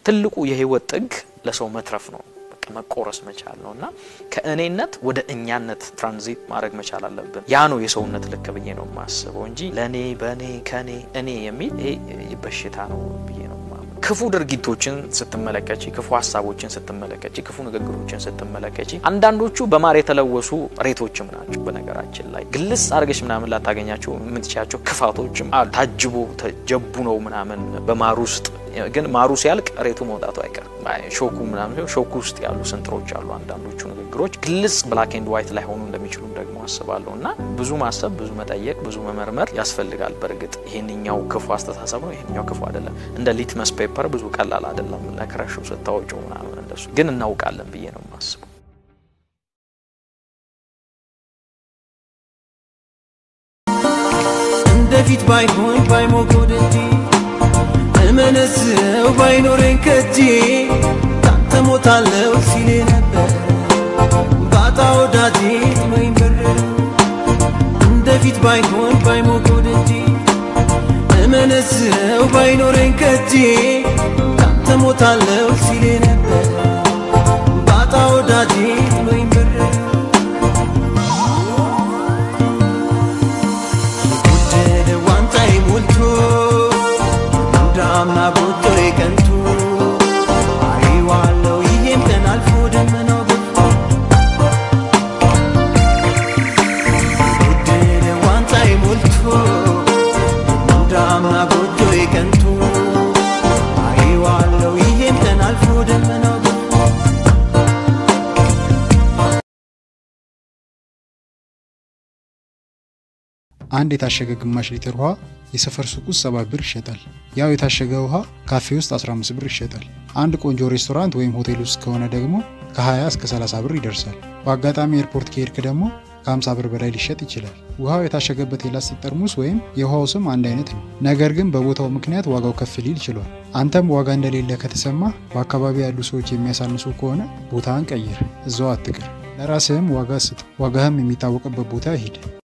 ትልቁ የህይወት ጥግ ለሰው መትረፍ ነው። በቃ መቆረስ መቻል ነው እና ከእኔነት ወደ እኛነት ትራንዚት ማድረግ መቻል አለብን። ያ ነው የሰውነት ልክ ብዬ ነው የማስበው እንጂ ለእኔ በእኔ ከእኔ እኔ የሚል ይሄ በሽታ ነው ብዬ ነው የማምነው። ክፉ ድርጊቶችን ስትመለከች፣ ክፉ ሀሳቦችን ስትመለከች፣ ክፉ ንግግሮችን ስትመለከች አንዳንዶቹ በማር የተለወሱ ሬቶችም ናቸው። በነገራችን ላይ ግልጽ አድርገሽ ምናምን ላታገኛቸው የምትችያቸው ክፋቶችም አሉ። ታጅቦ ተጀቡ ነው ምናምን በማር ውስጥ ግን ማሩ ሲያልቅ ሬቱ መውጣቱ አይቀርም። ሾኩ ምናምን ሾኩ ውስጥ ያሉ ስንጥሮች አሉ። አንዳንዶቹ ንግግሮች ግልጽ ብላክ ኤንድ ዋይት ላይ ሆኑ እንደሚችሉም ደግሞ አስባለሁ እና ብዙ ማሰብ፣ ብዙ መጠየቅ፣ ብዙ መመርመር ያስፈልጋል። በእርግጥ ይሄንኛው ክፉ አስተሳሰብ ነው፣ ይሄንኛው ክፉ አይደለም። እንደ ሊትመስ ፔፐር ብዙ ቀላል አይደለም። ነክረሹ ስታወጪው ምናምን እንደሱ ግን እናውቃለን ብዬ ነው የማስበው። እንደፊት ባይሆን ባይሞቀው ደጄ እመነዝረው ባይኖረኝ ከጄ ካንተ ሞታለው ሲሌ ነበር ባጣ ወዳጄ ወይም በረር እንደፊት ባይሆን ባይሞቀው ደጄ እመነዝረው ባይኖረኝ ከጄ ካንተ ሞታለው ሲሌ ነበር ባጣ ወዳጄ ወይም በረር ጎደለ ዋንጫዬ ሞልቶ እንዳምና ጎጆ የቀንቱ አይዋለው ይሄም ቀን አልፎ ደመናው ገፎ ጎደለ ዋንጫዬ ሞልቶ እንዳምና ጎጆ የቀንቱ አይዋለው ይሄም ቀን አልፎ ደመናው ገፎ አንድ የታሸገ ግማሽ ሊትር ውሃ የሰፈር ሱቅ ውስጥ 7 ብር ይሸጣል። ያው የታሸገ ውሃ ካፌ ውስጥ 15 ብር ይሸጣል። አንድ ቆንጆ ሬስቶራንት ወይም ሆቴል ውስጥ ከሆነ ደግሞ ከ20 እስከ 30 ብር ይደርሳል። በአጋጣሚ ኤርፖርት ከሄድክ ደግሞ ከ50 ብር በላይ ሊሸጥ ይችላል። ውሃው የታሸገበት የላስቲክ ጠርሙስ ወይም የውሃው ስም አንድ አይነት ነው። ነገር ግን በቦታው ምክንያት ዋጋው ከፍ ሊል ችሏል። አንተም ዋጋ እንደሌለ ከተሰማ በአካባቢ ያሉ ሰዎች የሚያሳንሱ ከሆነ ቦታን ቀይር፣ እዛው አትቅር። ለራስህም ዋጋ ስጥ። ዋጋህም የሚታወቅበት ቦታ ሂድ።